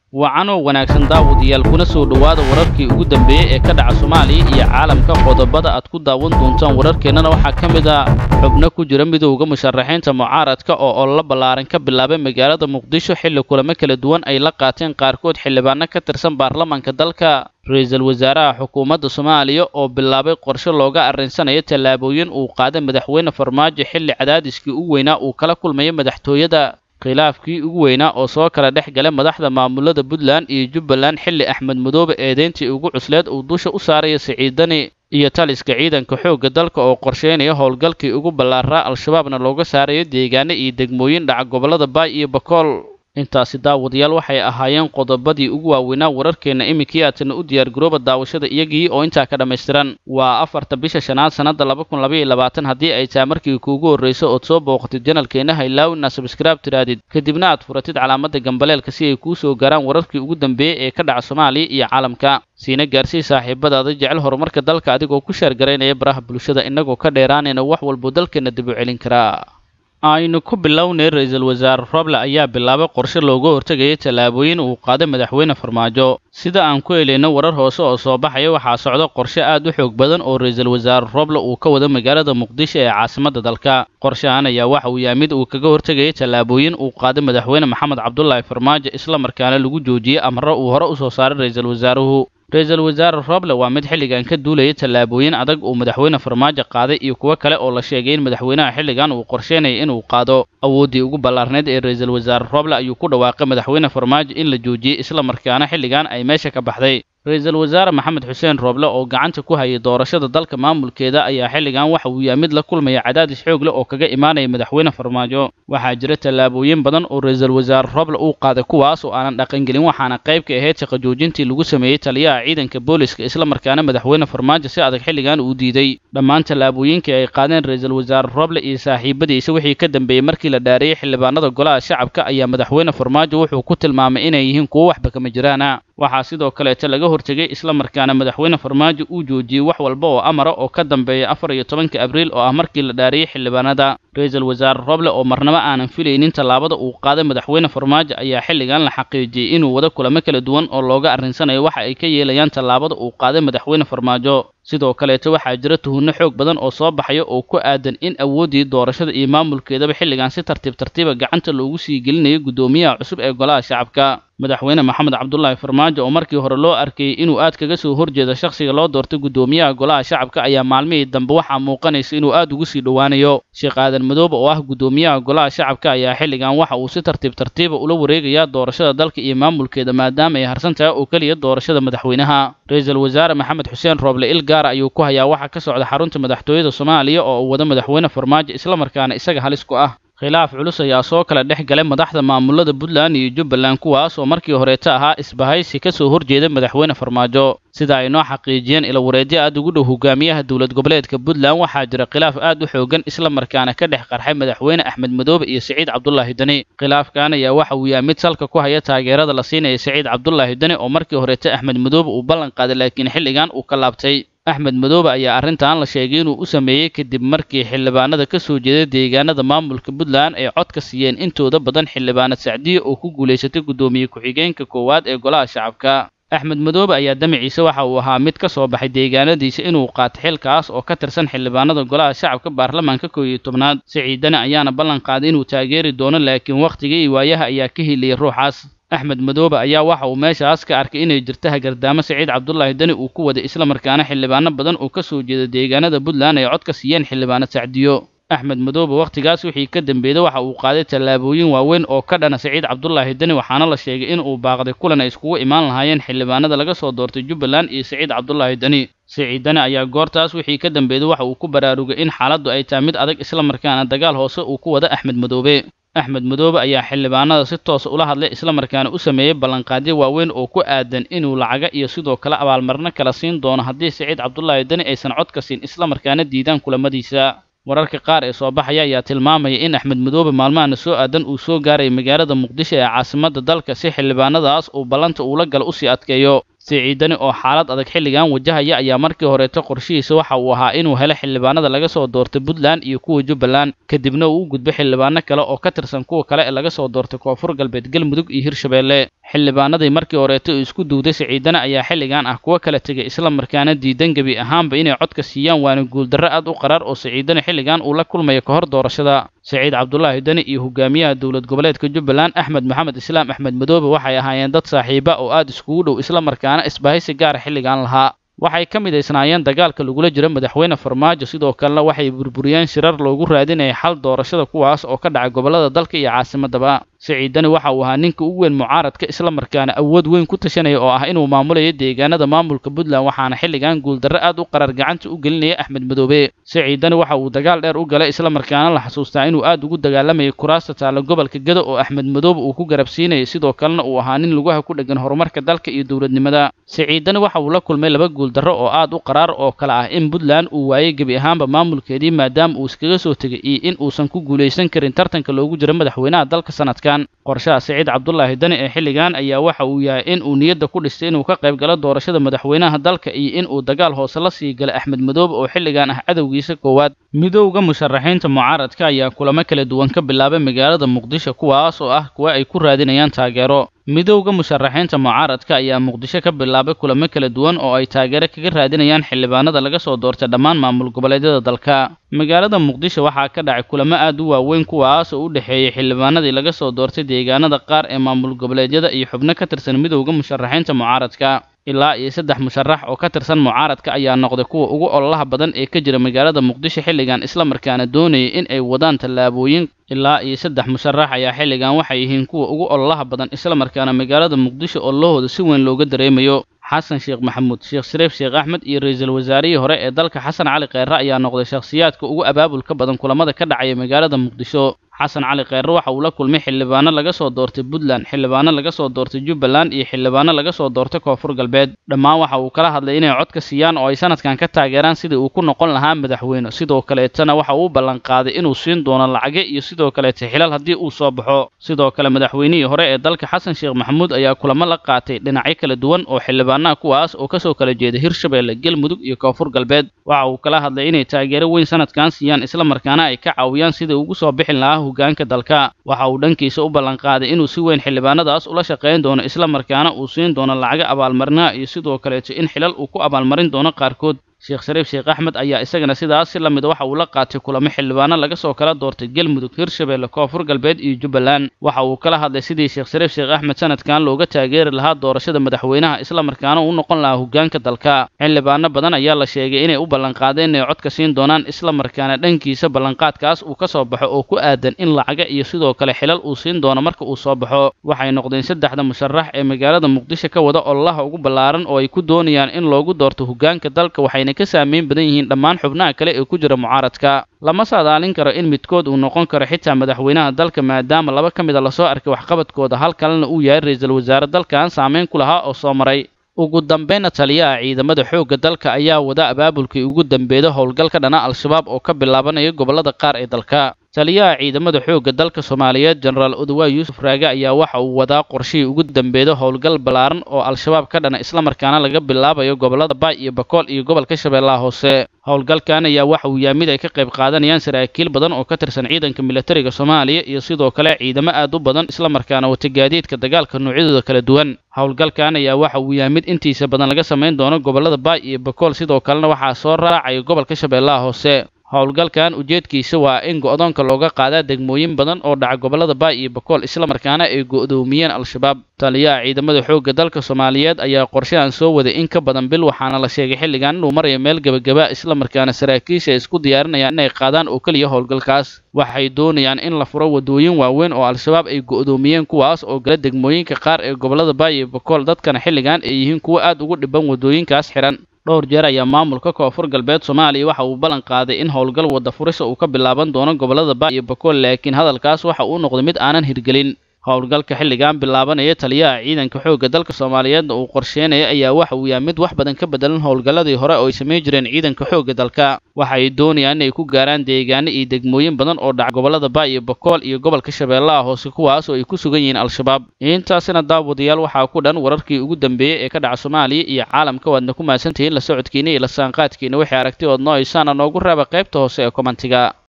wacanoo wanaagsan daawadayaal kuna soo dhowaada wararkii ugu dambeeyey ee ka dhaca soomaaliya iyo caalamka qodobada aad ku daawan doontaan wararkeennana waxaa ka mid a xubno ku jira midowda musharaxiinta mucaaradka oo ololo ballaaran ka bilaabay magaalada muqdisho xilli kulamo kala duwan ay la qaateen qaarkood xildhibaano ka tirsan baarlamaanka dalka ra-iisul wasaaraha xukuumadda soomaaliya oo bilaabay qorshe looga arrinsanayo tallaabooyin uu qaaday madaxweyne farmaajo xilli cadaadiskii ugu weynaa uu kala kulmayo madaxtooyada khilaafkii ugu weynaa oo soo kala dhex galay madaxda maamulada puntland iyo jubbaland xilli axmed madoobe eedeyntii ugu cusleed uu dusha u saaraya siciidani iyo taliska ciidanka xoogga dalka oo qorsheynaya howlgalkii ugu ballaaraa al-shabaabna looga saarayo deegaano iyo degmooyin dhaca gobollada baay iyo bakool intaasi daawadayaal waxay ahaayeen qodobadii ugu waaweynaa wararkeenna iminkii aadna u diyaargarooba daawashada iyagii oo intaa ka dhammaystiran waa afarta bisha shanaad sannadda laba kun labaiyo labaatan haddii ay tahay markii kuugu horrayso ood soo booqatid janalkeenna haylaawina sabskraib tiraadid kadibna aad furatid calaamadda gambaleelka si ay kuu soo gaaraan wararkii ugu dambeeyey ee ka dhaca soomaaliya iyo caalamka siina gaarsii saaxiibadaada jecel horumarka dalka adigoo ku sheergaraynaya baraha bulshada innagoo ka dheeraanayna wax walbuu dalkeenna dib u celin karaa aynu ku bilownay ra-iisul wasaare roble ayaa bilaabay qorshe looga hortegaya tallaabooyin uu qaaday madaxweyne farmaajo sida aan ku helayno warar hoose oo soo baxaya waxaa socda qorshe aad u xoog badan oo ra-iisul wasaare roble uu ka wado magaalada muqdisho ee caasimadda dalka qorshahan ayaa waxa uu yahay mid uu kaga hortegaya tallaabooyin uu qaaday madaxweyne maxamed cabdulaahi farmaajo islamarkaana lagu joojiyey amre uu hore u soo saaray ra-iisul wasaaruhu ra-iisul wasaare roble waa mid xilligan ka duulaya tallaabooyin adag uu madaxweyne farmaajo qaaday iyo kuwo kale oo la sheegay in madaxweynaha xilligan uu qorsheynaya inuu qaado awooddii ugu ballaarneyd ee ra-iisul wasaare roble ayuu ku dhawaaqay madaxweyne farmaajo in la joojiyey islamarkaana xilligan ay meesha ka baxday ra-iisul wasaare maxamed xuseen rooble oo gacanta ku hayay doorashada dalka maamulkeeda ayaa xilligan waxa uu yahay mid la kulmaya cadaadis xoog leh oo kaga imaanaya madaxweyne farmaajo waxaa jira tallaabooyin badan oo ra-iisul wasaare rooble uu qaaday kuwaas oo aanan dhaqangelin waxaana qayb ka ahayd shaqo joojintii lagu sameeyey taliyaha ciidanka booliska islamarkaana madaxweyne farmaajo si adag xilligan uu diiday dhammaan tallaabooyinkii ay qaadeen ra-iisul wasaare rooble iyo saaxiibadiisa wixii ka dambeeyey markii la dhaariyey xildhibaanada golaha shacabka ayaa madaxweyne farmaajo wuxuu ku tilmaamay inay yihiin kuwo waxba kama jiraana waxaa sidoo kaleeta laga hortegay islamarkaana madaxweyne farmaajo uu joojiyey wax walba oo amara oo ka dambeeya afar iyo tobanka abriil oo ah markii la dhaariyey xildhibaanada ra-iisul wasaare roble oo marnabo aanan filaynin tallaabada uu qaaday madaxweyne farmaajo ayaa xilligan la xaqiijiyey inuu wado kulamo kala duwan oo looga arrinsanayo waxa ay ka yeelayaan tallaabada uu qaaday madaxweyne farmaajo sidoo kaleeta waxaa jira tuhunno xoog badan oo soo baxaya oo ku aadan in awooddii doorashada iyo maamulkeedaba xilligan si tartiib tartiiba gacanta loogu sii gelinayo guddoomiyaha cusub ee golaha shacabka madaxweyne maxamed cabdulaahi farmaajo oo markii hore loo arkayey inuu aad kaga soo horjeedo shakhsiga loo doortay guddoomiyaha golaha shacabka ayaa maalmihii dambe waxaa muuqanaysa inuu aad ugu sii dhowaanayo sheekh aadan madoobe oo ah guddoomiyaha golaha shacabka ayaa xilligan waxa uu si tartiib tartiiba ula wareegayaa doorashada dalka iyo maamulkeeda maadaama ay harsan tahay oo keliya doorashada madaxweynaha ra-iisul wasaare maxamed xuseen rooble il gaara ayuu ku hayaa waxa ka socda xarunta madaxtooyada soomaaliya oo uu wado madaxweyne farmaajo islamarkaana isaga halis ku ah khilaaf culus ayaa soo kala dhex galay madaxda maamulada puntland iyo jubbaland kuwaas oo markii horeeta ahaa isbahaysi ka soo horjeeda madaxweyne farmaajo sida ay noo xaqiijiyeen ilawareedyo aad ugu dhow hogaamiyaha dowlad goboleedka puntland waxaa jira khilaaf aad u xoogan islamarkaana ka dhex qarxay madaxweyne axmed madoobe iyo siciid cabdulaahi deni khilaafkan ayaa waxa uu yahay mid salka ku haya taageerada la siinaya siciid cabdulaahi deni oo markii horeeta axmed madoobe uu ballan qaaday laakiin xilligan uu ka laabtay axmed madoobe ayaa arrintan la sheegay inuu u sameeyey kadib markii xildhibaanada ka soo jeeday deegaanada maamulka puntland ay cod ka siiyeen intooda badan xildhibaanad sacdiye oo ku guulaysatay guddoomiye ku-xigeenka koowaad ee golaha shacabka axmed madoobe ayaa damaciisa waxa uu ahaa mid ka soo baxay deegaanadiisa inuu qaato xilkaas oo ka tirsan xildhibaanada golaha shacabka baarlamaanka koow iyo tobnaad siciidane ayaana ballan qaaday inuu taageeri doono laakiin wakhtigii iyo waayaha ayaa ka hiliyay ruuxaas axmed madoobe ayaa waxa uu meeshaas ka arkay inay jirto hagardaamo siciid cabdulaahi deni uu ku waday islamarkaana xildhibaano badan oo ka soo jeeda deegaanada puntland ay cod ka siiyeen xildhibaanad sacdiyo axmed madoobe wakhtigaas wixii ka dambeeyey waxa uu qaaday tallaabooyin waaweyn oo ka dhana siciid cabdulaahi deni waxaana la sheegay in uu baaqday kulan ay iskugu imaan lahaayeen xildhibaanada laga soo doortay jubbaland iyo siciid cabdulaahi deni siciid deni ayaa goortaas wixii ka dambeeyey waxa uu ku baraarugay in xaaladdu ay tahay mid adag islamarkaana dagaal hoose uu ku wada axmed madoobe axmed madoobe ayaa xildhibaanada si toosa ula hadlay islamarkaana u sameeyey ballanqaadyo waaweyn oo ku aadan inuu lacaga iyo sidoo kale abaalmarino kala siin doono haddii siciid cabdulaahi deni aysan cod ka siin islamarkaana diidaan kulamadiisa wararka qaar ee soo baxaya ayaa tilmaamaya in axmed madoobe maalmahana soo aadan uu soo gaaraya magaalada muqdisho ee caasimadda dalka si xildhibaanadaas uu ballanta uula gala usii adkeeyo siciidani oo xaalad adag xilligan wajahaya ayaa markii horeeto qorshihiisa waxa uu ahaa inuu helo xildhibaanada laga soo doortay puntland iyo kuwa jubbaland kadibna uu u gudbo xildhibaano kale oo ka tirsan kuwa kale ee laga soo doortay koonfur galbeed galmudug iyo hirshabeelle xildhibaanadii markii horeeto uu isku duuday siciidana ayaa xilligan ah kuwa kala tegay isla markaana diidan gebi ahaanba inay codka siiyaan waana guuldarro aad u qaraar oo siciidani xilligan uu la kulmayo ka hor doorashada siciid cabdulaahi deni iyo hogaamiyaha dowlad goboleedka jubbaland axmed maxamed islaam axmed madoobe waxay ahaayeen dad saaxiiba oo aad iskugu dhow isla markaana isbahaysi gaara xilligan lahaa waxay ka midaysnaayeen dagaalka lagula jiro madaxweyne farmaajo sidoo kalena waxay burburiyeen shirar loogu raadinayay xal doorashada kuwaas oo ka dhacay gobollada dalka iyo caasimadaba siciidani waxa uu ahaa ninka ugu weyn mucaaradka isla markaana awood weyn ku tashanaya oo ah inuu maamulayo deegaanada maamulka puntland waxaana xilligan guuldarro aad u qarar gacanta u gelinaya axmed madoobe siciidani waxa uu dagaal dheer u galay isla markaana la xasuustaa inuu aad ugu dagaalamayay kuraasta taalla gobolka gado oo axmed madoobe uu ku garabsiinayay sidoo kalena uu ahaa nin lugaha ku dheggan horumarka dalka iyo dowladnimada siciidani waxa uu la kulmay laba guuldarro oo aad u qaraar oo kale ah in puntland uu waayey gebi ahaanba maamulkeedii maadaama uu iskaga soo tegay iyo in uusan ku guulaysan karin tartanka loogu jiro madaxweynaha dalka sanadkan qorshaha siciid cabdulaahi dani ee xilligan ayaa waxa uu yahay in uu niyadda ku dhistay inuu ka qayb galo doorashada madaxweynaha dalka iyo in uu dagaal hoose la sii gala axmed madoobe oo xilligan ah cadowgiisa koowaad midowda musharaxiinta mucaaradka ayaa kulamo kala duwan ka bilaabay magaalada muqdisho kuwaas oo ah kuwa ay ku raadinayaan taageero midowda musharaxiinta mucaaradka ayaa muqdisho ka bilaabay kulamo kala duwan oo ay taageero kaga raadinayaan xildhibaanada laga soo doortay dhammaan maamul goboleedyada dalka magaalada muqdisho waxaa ka dhacay kulamo aad u waaweyn kuwaas oo u dhexeeyey xildhibaanadii laga soo doortay deegaanada qaar ee maamul goboleedyada iyo xubno ka tirsan midowda musharaxiinta mucaaradka ilaa iyo saddex musharax oo ka tirsan mucaaradka ayaa noqday kuwa ugu ololaha badan ee ka jira magaalada muqdisho xilligan isla markaana doonayay in ay wadaan tallaabooyin ilaa iyo saddex musharax ayaa xilligan waxay yihiin kuwa ugu ololaha badan isla markaana magaalada muqdisho ololahooda si weyn looga dareemayo xasan sheekh maxamuud sheekh shariif sheekh axmed iyo ra-iisul wasaarihii hore ee dalka xasan cali kheyre ayaa noqday shakhsiyaadka ugu abaabulka badan kulamada ka dhacaya magaalada muqdisho xasan cali kheyre waxa uu la kulmay xildhibaano laga soo doortay puntland xildhibaano laga soo doortay jubbaland iyo xildhibaano laga soo doortay koonfur galbeed dhammaan waxa uu kala hadlay inay codka siiyaan oo ay sanadkan ka taageeraan sidii uu ku noqon lahaa madaxweyne sidoo kaleetana waxa uu ballanqaaday inuu siin doono lacage iyo sidoo kaleeta xilal haddii uu soo baxo sidoo kale madaxweynihii hore ee dalka xasan sheekh maxamuud ayaa kulamo la qaatay dhinacyo kala duwan oo xildhibaanaha kuwaas oo kasoo kala jeeda hirshabeelle galmudug iyo koonfur galbeed waxa uu kala hadlay inay taageero weyn sanadkan siiyaan isla markaana ay ka caawiyaan sidai ugu soo bixin lahaa hogaanka dalka waxa uu dhankiisa u ballanqaaday inuu si weyn xildhibaanadaas ula shaqayn doono isla markaana uu siin doono lacago abaalmarinaha iyo sidoo kaleeto in xilal uu ku abaalmarin doono qaarkood sheekh shariif sheekh axmed ayaa isagana sidaas si la mid waxa uu la qaatay kulamo xildhibaano laga soo kala doortay galmudug hirshabeelle koonfur galbeed iyo jubbaland waxa uu kala hadlay sidii sheekh shariif sheekh axmed sanadkan looga taageeri lahaa doorashada madaxweynaha isla markaana uu noqon lahaa hogaanka dalka xildhibaano badan ayaa la sheegay inay u ballanqaadeen inay codka siin doonaan isla markaana dhankiisa ballanqaadkaas uu ka soo baxo oo ku aadan in lacaga iyo sidoo kale xilal uu siin doono marka uu soo baxo waxay noqdeen saddexda musharax ee magaalada muqdisho ka wada ololaha ugu ballaaran oo ay ku doonayaan in loogu doorto hogaanka dalka waxayna ka saameyn badan yihiin dhammaan xubnaha kale ee ku jira mucaaradka lama saadaalin karo in midkood uu noqon karo xitaa madaxweynaha dalka maadaama laba ka mida lasoo arkay waxqabadkooda hal kalena uu yahay ra-iisul wasaare dalkan saameyn ku lahaa oo soo maray ugu dambeynna taliyaha ciidamada xoogga dalka ayaa wada abaabulkii ugu dambeeda howlgal ka dhana al-shabaab oo ka bilaabanaya gobollada qaar ee dalka taliyaha ciidamada xoogga dalka soomaaliyeed jenaraal odowa yuusuf raage ayaa waxa uu wadaa qorshihii ugu dambeeda howlgal ballaaran oo al-shabaab ka dhana islamarkaana laga bilaabayo gobollada baay iyo bakool iyo gobolka shabeellaha hoose howlgalkan ayaa waxa uu yahay mid ay ka qayb qaadanayaan saraakiil badan oo ka tirsan ciidanka militariga soomaaliya iyo sidoo kale ciidamo aad u badan islamarkaana wata gaadiidka dagaalka noocyadooda kala duwan howlgalkan ayaa waxa uu yahay mid intiisa badan laga samayn doono gobollada baay iyo bakool sidoo kalena waxaa soo raacaya gobolka shabeellaha hoose howlgalkan ujeedkiisa waa in go'doonka looga qaadaa degmooyin badan oo dhaca gobollada baay iyo bakool islamarkaana ay go'doomiyeen al-shabaab taliyaha ciidamada xoogga dalka soomaaliyeed ayaa qorshahan soo waday in ka badan bil waxaana la sheegay xilligan inuu marayo meel gebagaba islamarkaana saraakiisha ay isku diyaarinayaan inay qaadaan oo keliya howlgalkaas waxay doonayaan in la furo waddooyin waaweyn oo al-shabaab ay go'doomiyeen kuwaas oo gala degmooyinka qaar ee gobollada baay iyo bakool dadkana xilligan ay yihiin kuwo aad ugu dhiban waddooyinkaas xidhan dhowr jeer ayaa maamulka koonfur galbeed soomaaliya waxa uu ballan qaaday in howlgal wadda furisa uu ka bilaaban doono gobollada baay iyo bakool laakiin hadalkaas waxa uu noqday mid aanan hirgelin howlgalka xilligan bilaabanaya taliyaha ciidanka xoogga dalka soomaaliyeedna uu qorsheynaya ayaa waxa uu yahay mid wax badan ka bedelan howlgalladii hore oo ay samayn jireen ciidanka xoogga dalka waxa ay doonayaan inay ku gaaraan deegaano iyo degmooyin badan oo dhaca gobollada baa iyo bokool iyo gobolka shabeellaha hoose kuwaas oo ay ku sugan yihiin al-shabaab intaasina daawadayaal waxaa ku dhan wararkii ugu dambeeyey ee ka dhaca soomaaliya iyo caalamka waadna ku mahadsantihiin la socodkiina iyo la saanqaadkiina wixii aragti ood noo haysaana noogu raaba qaybta hoose ee komantiga